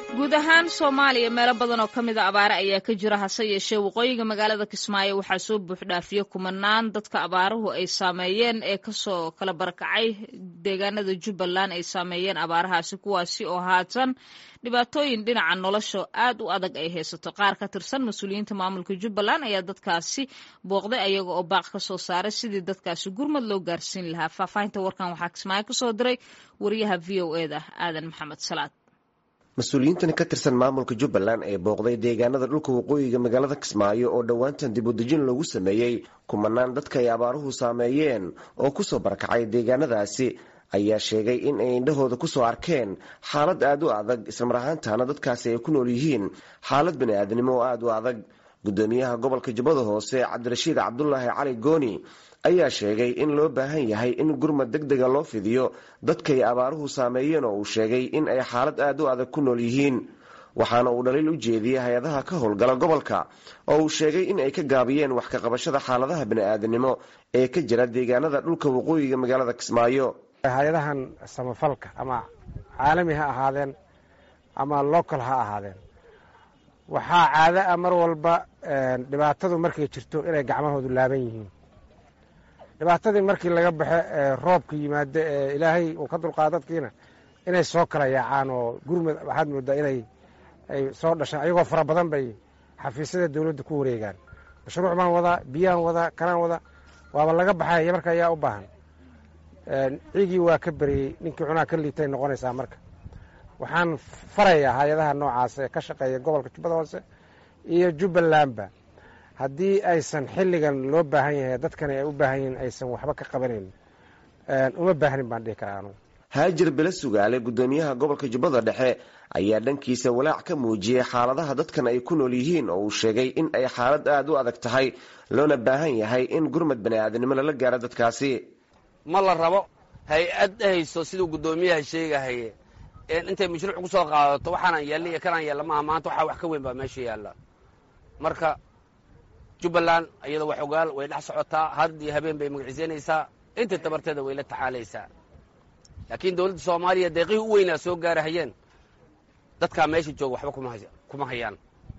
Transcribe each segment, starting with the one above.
guud ahaan soomaaliya meelo badan oo ka mid a abaare ayaa ka jira hase yeeshee waqooyiga magaalada kismaayo waxaa soo buuxdhaafiya kumanaan dadka abaaruhu ay saameeyeen ee kasoo kala barakacay deegaanada jubbaland ay saameeyeen abaarahaasi kuwaasi oo haatan dhibaatooyin dhinaca nolosha aad u adag ay haysato qaar ka tirsan mas-uuliyiinta maamulka jubbaland ayaa dadkaasi booqday ayaga oo baaq ka soo saaray sidii dadkaasi gurmad loo gaarsiin lahaa faahfaahinta warkan waxaa kismaayo kasoo diray wariyaha v o eda aadan maxamed salaad mas-uuliyiintan ka tirsan maamulka jubbaland ee booqday deegaanada dhulka waqooyiga magaalada kismaayo oo dhowaantan dib udejin lagu sameeyey kumanaan dadka ay abaaruhu saameeyeen oo kusoo barakacay deegaanadaasi ayaa sheegay in ay indhahooda kusoo arkeen xaalad aad u adag islamar ahaantaana dadkaasi ay ku nool yihiin xaalad bani-aadnimo oo aad u adag gudoomiyaha gobolka jubbada hoose cabdirashiid cabdulaahi cali gooni ayaa sheegay in loo baahan yahay in gurmad deg dega loo fidiyo dadkay abaaruhu saameeyeen oo uu sheegay in ay xaalad aad u adag ku nool yihiin waxaana uu dhaliil u jeediyey hay-adaha ka howlgala gobolka oo uu sheegay in ay ka gaabiyeen wax ka qabashada xaaladaha bani-aadnimo ee ka jira deegaanada dhulka waqooyiga magaalada kismaayo hay-adahan samafalka ama caalami ha ahaadeen ama local ha ahaadeen waxaa caado ah mar walba dhibaatadu markay jirto inay gacmahoodu laaban yihiin dhibaatadii markii laga baxe roobka yimaado ee ilaahay uu ka dulqaado dadkiina inay soo kala yaacaan oo gurmud waxaad moodaa inay ay soo dhashaan ayagoo fara badan bay xafiisyada dowladda ku wareegaan mashruuc baan wadaa biyaan wadaa kanaan wadaa waaba laga baxaya marka ayaa u baahan ciigii waa ka beriyey ninkii cunaa ka liitay noqonaysaa marka waxaan farayaa hay-adaha noocaas ee ka shaqeeya gobolka jubbada hoose iyo jubbalandba haddii aysan xilligan loo baahan yahay dadkani ay u baahan yihiin aysan waxba ka qabanayn uma baahnin baan dhihi karaa anugu haajir bele sugaale gudoomiyaha gobolka jubbada dhexe ayaa dhankiisa walaac ka muujiyey xaaladaha dadkan ay ku nool yihiin oo uu sheegay in ay xaalad aada u adag tahay loona baahan yahay in gurmad bani-aadnimo lala gaaro dadkaasi ma la rabo hay-ad hayso siduu guddoomiyaha sheegahaye intay mashruuc ku soo qaadato waxaanaan yeelna iyo kanaan yeella maaha maanta waxaa wax ka weyn baa meesha yaalla marka jubbaland iyada wax ogaal way dhex socotaa had iyo habeen bay magaciisaynaysaa inta tabarteeda way la tacaalaysaa laakiin dowladda soomaaliya deeqihii u weynaa soo gaarahayeen dadkaa meesha jooga waxba kuma hayaan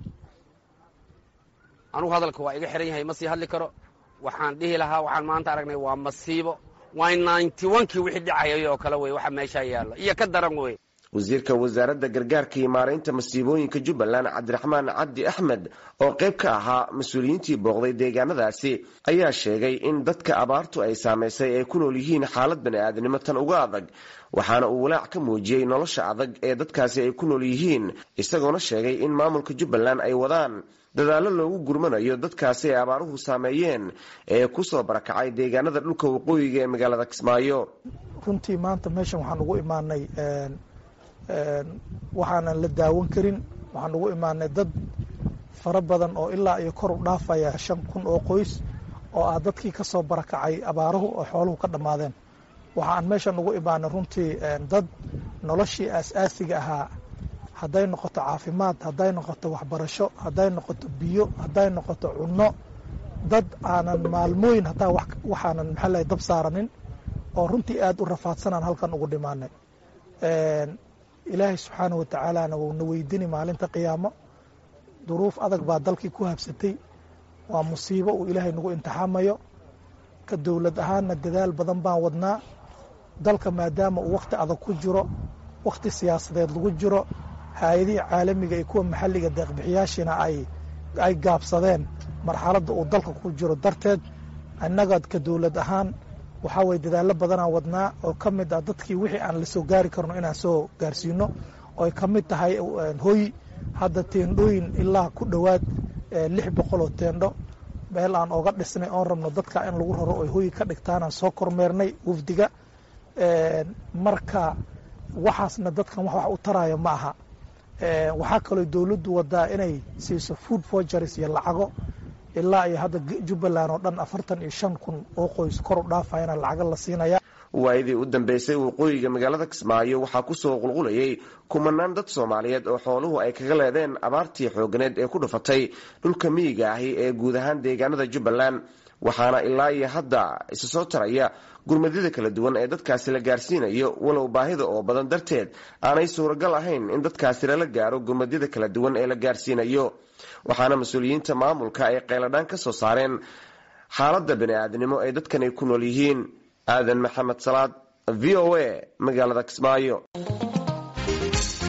anugu hadalka waa iga xihan yahay ma sii hadli karo waxaan dhihi lahaa waxaan maanta aragnay waa masiibo waa ninety onkii wixii dhicayay oo kale wey waxa meeshaa yaalla iyo ka daran wey wasiirka wasaaradda gargaarka iyo maaraynta masiibooyinka jubbaland cabdiraxmaan cabdi axmed oo qayb ka ahaa mas-uuliyiintii booqday deegaanadaasi ayaa sheegay in dadka abaartu ay saamaysay ay ku nool yihiin xaalad bani-aadnimo tan uga adag waxaana uu walaac ka muujiyey nolosha adag ee dadkaasi ay ku nool yihiin isagoona sheegay in maamulka jubbaland ay wadaan dadaallo loogu gurmanayo dadkaasi ay abaaruhu saameeyeen ee kusoo barakacay deegaanada dhulka waqooyiga ee magaalada kismaayo runtii maanta meeshan waxaan ugu imaanay waxaanan la daawan karin waxaan ugu imaanay dad fara badan oo ilaa iyo kor u dhaafaya shan kun oo qoys oo ah dadkii ka soo barakacay abaaruhu oo xooluhu ka dhammaadeen waxaan meeshan ugu imaanay runtii dad noloshii aas-aasiga ahaa hadday noqoto caafimaad hadday noqoto waxbarasho hadday noqoto biyo hadday noqoto cunno dad aanan maalmooyin hataa waxaanan maxaa lahay dab saaranin oo runtii aad u rafaadsanaan halkan ugu dhimaanay ilaahay subxaana wa tacaalana wuuna weydini maalinta qiyaamo duruuf adag baa dalkii ku habsatay waa musiibo uu ilaahay nagu imtixaamayo ka dowlad ahaanna dadaal badan baan wadnaa dalka maadaama uu wakhti adag ku jiro wakhti siyaasadeed lagu jiro hay-adihii caalamiga iyo kuwa maxalliga deeqbixiyaashiina ay ay gaabsadeen marxaladda uu dalka ku jiro darteed innaga ka dowlad ahaan waxaa weye dadaallo badanaan wadnaa oo ka mid ah dadkii wixii aan la soo gaari karno inaan soo gaarsiino ooy ka mid tahay hoy hadda teendhooyin ilaa ku dhowaad lix boqol oo teendho meel aan oga dhisnay oon rabno dadka in lagu raro oy hoyi ka dhigtaanaan soo kormeernay wafdiga marka waxaasna dadkan wax wax u taraayo ma aha waxaa kaloo dowladdu wadaa inay siiso food forgeries iyo lacago ilaa iyo hadda jubbaland oo dhan afartan iyo shan kun oo qoys kor u dhaafayana lacago la siinaya waayadii u dambeysay waqooyiga magaalada kismaayo waxaa kusoo qulqulayay kumanaan dad soomaaliyeed oo xooluhu ay kaga leedeen abaartii xooganeed ee ku dhufatay dhulka miyiga ahi ee guud ahaan deegaanada jubbaland waxaana ilaa iyo hadda isa soo taraya gurmadyada kala duwan ee dadkaasi la gaarsiinayo walow baahida oo badan darteed aanay suuragal ahayn in dadkaasi lala gaaro gurmadyada kala duwan ee la gaarsiinayo waxaana mas-uuliyiinta maamulka ay qayladhaan ka soo saareen xaaladda bani-aadnimo ee dadkan ay ku nool yihiin aadan maxamed salaad v o a magaalada kismaayo